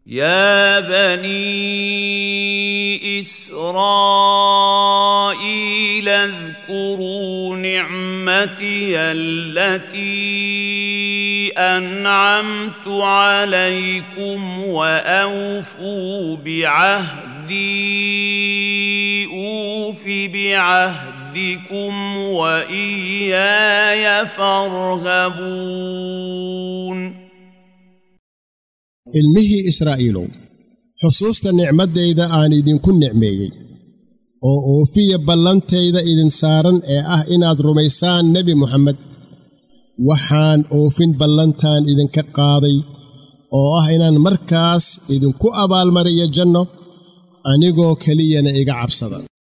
يا بني إسرائيل اذكروا نعمتي التي أنعمت عليكم وأوفوا بعهدي أوف بعهدكم وإياي فارهبون ilmihii israa'iilow xusuusta nicmaddayda aan idinku nicmeeyey oo oofiya ballantayda idin saaran ee ah inaad rumaysaan nebi moxamed waxaan oofin ballantan idinka qaaday oo ah inaan markaas idinku abaalmariyo janno anigoo keliyana iga cabsada